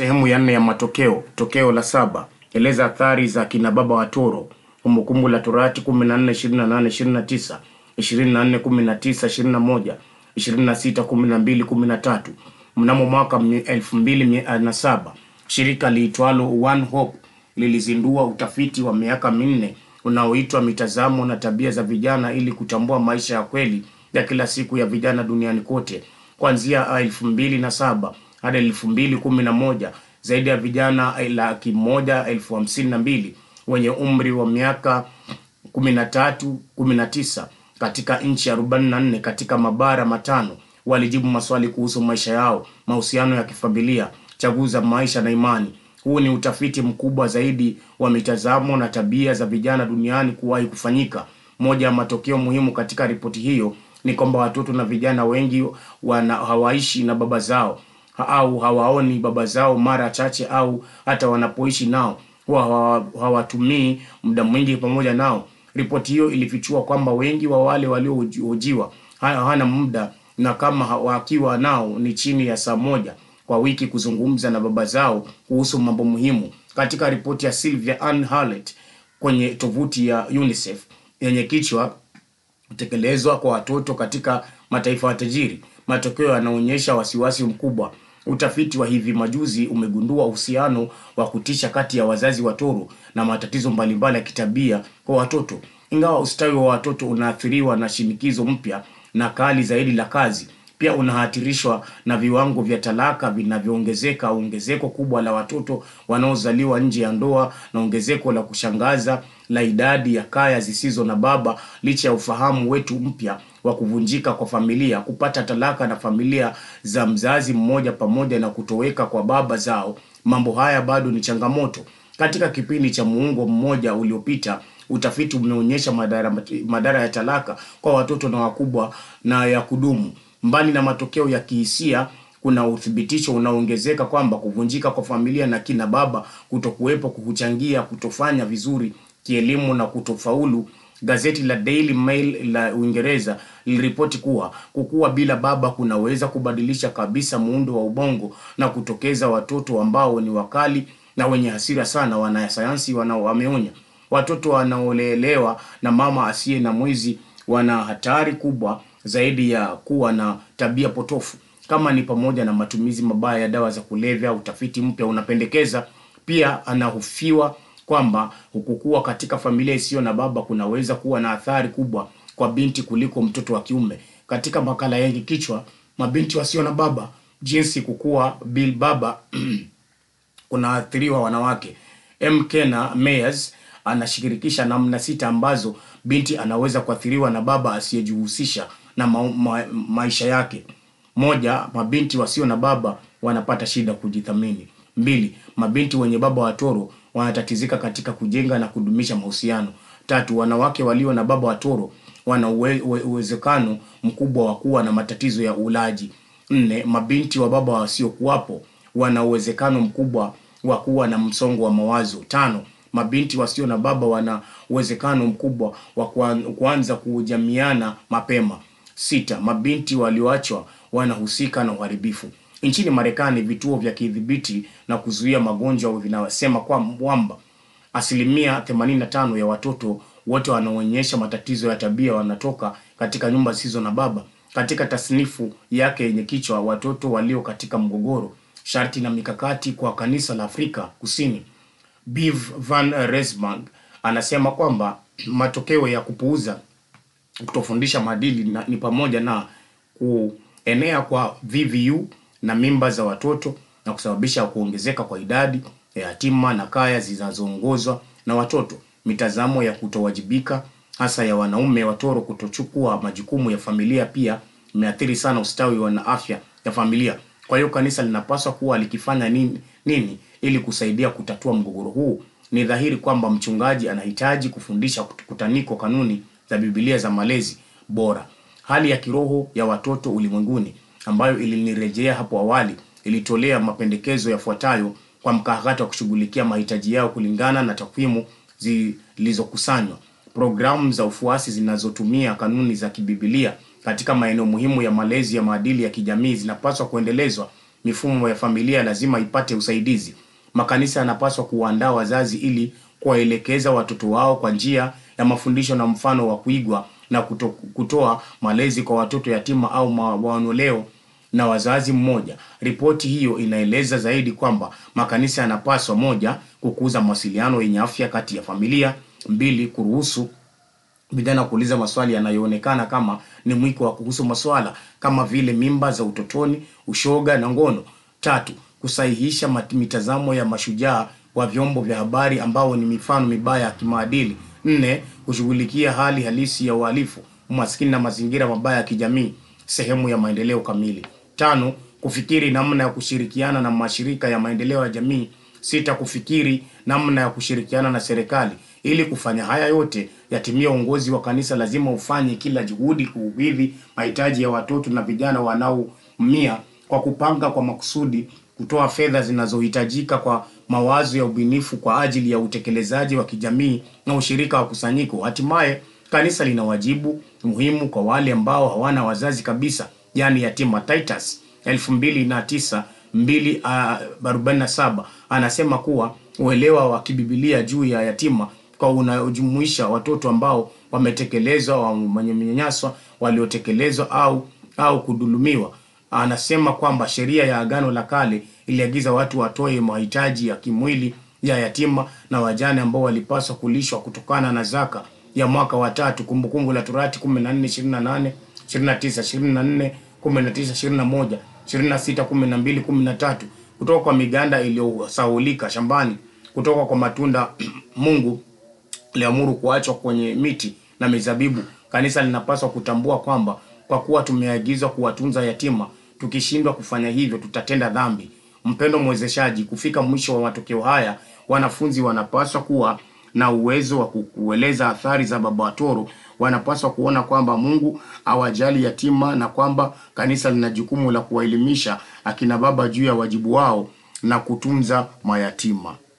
Sehemu ya nne ya matokeo. Tokeo la saba. Eleza athari za kina baba wa Toro. Kumbukumbu la Torati 14:28-29, 24:19-21, 26:12-13. Mnamo mwaka 2007 shirika liitwalo One Hope lilizindua utafiti wa miaka minne unaoitwa mitazamo na tabia za vijana ili kutambua maisha ya kweli ya kila siku ya vijana duniani kote. Kuanzia elfu mbili na saba hadi elfu mbili kumi na moja zaidi ya vijana laki moja elfu hamsini na mbili wenye umri wa miaka kumi na tatu kumi na tisa katika nchi arobaini na nne katika mabara matano walijibu maswali kuhusu maisha yao, mahusiano ya kifamilia, chaguzi za maisha na imani. Huu ni utafiti mkubwa zaidi wa mitazamo na tabia za vijana duniani kuwahi kufanyika. Moja ya matokeo muhimu katika ripoti hiyo ni kwamba watoto na vijana wengi wana hawaishi na baba zao au hawaoni baba zao mara chache, au hata wanapoishi nao huwa hawa- hawatumii muda mwingi pamoja nao. Ripoti hiyo ilifichua kwamba wengi wa wale waliohojiwa ha- hawana muda na kama ha- wakiwa nao ni chini ya saa moja kwa wiki kuzungumza na baba zao kuhusu mambo muhimu. Katika ripoti ya Sylvia Ann Hallett kwenye tovuti ya UNICEF yenye kichwa kutekelezwa kwa watoto katika mataifa ya tajiri, matokeo yanaonyesha wasiwasi mkubwa. Utafiti wa hivi majuzi umegundua uhusiano wa kutisha kati ya wazazi wa Toro na matatizo mbalimbali ya kitabia kwa watoto. Ingawa ustawi wa watoto unaathiriwa na shinikizo mpya na kali zaidi la kazi, pia unahatirishwa na viwango vya talaka vinavyoongezeka, ongezeko kubwa la watoto wanaozaliwa nje ya ndoa na ongezeko la kushangaza la idadi ya kaya zisizo na baba, licha ya ufahamu wetu mpya wa kuvunjika kwa familia, kupata talaka na familia za mzazi mmoja, pamoja na kutoweka kwa baba zao. Mambo haya bado ni changamoto. Katika kipindi cha muongo mmoja uliopita, utafiti umeonyesha madhara, madhara ya talaka kwa watoto na wakubwa na ya kudumu. Mbali na matokeo ya kihisia, kuna uthibitisho unaoongezeka kwamba kuvunjika kwa familia na kina baba kutokuwepo kuchangia kutofanya vizuri kielimu na kutofaulu. Gazeti la Daily Mail la Uingereza liliripoti kuwa kukua bila baba kunaweza kubadilisha kabisa muundo wa ubongo na kutokeza watoto ambao ni wakali na wenye hasira sana. Wanasayansi wanao wameonya watoto wanaolelewa na mama asiye na mwizi wana hatari kubwa zaidi ya kuwa na tabia potofu kama ni pamoja na matumizi mabaya ya dawa za kulevya. Utafiti mpya unapendekeza pia, anahofiwa kwamba kukua katika familia isiyo na baba kunaweza kuwa na athari kubwa kwa binti kuliko mtoto wa kiume. Katika makala yenye kichwa mabinti wasio na baba, jinsi kukua bila baba kunaathiriwa wanawake, MK na Meyers anashirikisha namna sita ambazo binti anaweza kuathiriwa na baba asiyejihusisha na ma ma maisha yake. Moja, mabinti wasio na baba wanapata shida kujithamini. Mbili, mabinti wenye baba wa Toro wanatatizika katika kujenga na kudumisha mahusiano. Tatu, wanawake walio na baba wa Toro wana uwe, uwe, uwezekano mkubwa wa kuwa na matatizo ya ulaji. Nne, mabinti wa baba wasiokuwapo wana uwezekano mkubwa wa kuwa na msongo wa mawazo. Tano, mabinti wasio na baba wana uwezekano mkubwa wa kuan- kuanza kujamiana mapema. Sita, mabinti walioachwa wanahusika na uharibifu. Nchini Marekani, vituo vya kidhibiti na kuzuia magonjwa vinasema kwamba asilimia 85 ya watoto wote wanaoonyesha matatizo ya tabia wanatoka katika nyumba zisizo na baba. Katika tasnifu yake yenye kichwa watoto walio katika mgogoro, sharti na mikakati kwa kanisa la Afrika Kusini, Bev van Resburg anasema kwamba matokeo ya kupuuza kutofundisha maadili na, ni pamoja na kuenea kwa VVU na mimba za watoto na kusababisha kuongezeka kwa idadi ya yatima na kaya zinazoongozwa na watoto, mitazamo ya kutowajibika hasa ya wanaume wa Toro kutochukua majukumu ya familia pia imeathiri sana ustawi wa na afya ya familia. Kwa hiyo kanisa linapaswa kuwa likifanya nini, nini ili kusaidia kutatua mgogoro huu. Ni dhahiri kwamba mchungaji anahitaji kufundisha kutaniko kanuni za Biblia za malezi bora. Hali ya kiroho ya watoto ulimwenguni ambayo ilinirejea hapo awali ilitolea mapendekezo yafuatayo kwa mkakati wa kushughulikia mahitaji yao kulingana na takwimu zilizokusanywa. Programu za ufuasi zinazotumia kanuni za kibibilia katika maeneo muhimu ya malezi ya maadili ya kijamii zinapaswa kuendelezwa mifumo ya familia lazima ipate usaidizi. Makanisa yanapaswa kuwaandaa wazazi ili kuwaelekeza watoto wao kwa njia ya mafundisho na mfano wa kuigwa na kuto, kutoa malezi kwa watoto yatima au mawanoleo na wazazi mmoja. Ripoti hiyo inaeleza zaidi kwamba makanisa yanapaswa moja, kukuza mawasiliano yenye afya kati ya familia; mbili, kuruhusu vijana kuuliza maswali yanayoonekana kama ni mwiko wa kuhusu maswala kama vile mimba za utotoni, ushoga na ngono; tatu, kusahihisha mat- mitazamo ya mashujaa wa vyombo vya habari ambao ni mifano mibaya ya kimaadili; nne, kushughulikia hali halisi ya uhalifu, umaskini na mazingira mabaya ya kijamii, sehemu ya maendeleo kamili; tano, kufikiri namna ya kushirikiana na mashirika ya maendeleo ya jamii; sita, kufikiri namna ya kushirikiana na serikali. Ili kufanya haya yote yatimie, uongozi wa kanisa lazima ufanye kila juhudi kukidhi mahitaji ya watoto na vijana wanaoumia kwa kupanga kwa makusudi, kutoa fedha zinazohitajika kwa mawazo ya ubunifu kwa ajili ya utekelezaji wa kijamii na ushirika wa kusanyiko. Hatimaye, kanisa lina wajibu muhimu kwa wale ambao hawana wazazi kabisa, yaani yatima. Titus 2009 247 anasema kuwa uelewa wa kibibilia juu ya yatima kwa unajumuisha watoto ambao wametekelezwa, wamenyanyaswa, waliotekelezwa au au kudhulumiwa. Anasema kwamba sheria ya Agano la Kale iliagiza watu watoe mahitaji ya kimwili ya yatima na wajane ambao walipaswa kulishwa kutokana na zaka ya mwaka wa tatu. Kumbukumbu la Torati 14:28, 29, 24, 19, 21, 26, 12, 13 kutoka kwa miganda iliyosahaulika shambani, kutoka kwa matunda Mungu aliamuru kuachwa kwenye miti na mizabibu. Kanisa linapaswa kutambua kwamba kwa kuwa tumeagizwa kuwatunza yatima, tukishindwa kufanya hivyo tutatenda dhambi. Mpendo mwezeshaji, kufika mwisho wa matokeo haya, wanafunzi wanapaswa kuwa na uwezo wa kueleza athari za Baba wa Toro. Wanapaswa kuona kwamba Mungu awajali yatima na kwamba kanisa lina jukumu la kuwaelimisha akina baba juu ya wajibu wao na kutunza mayatima.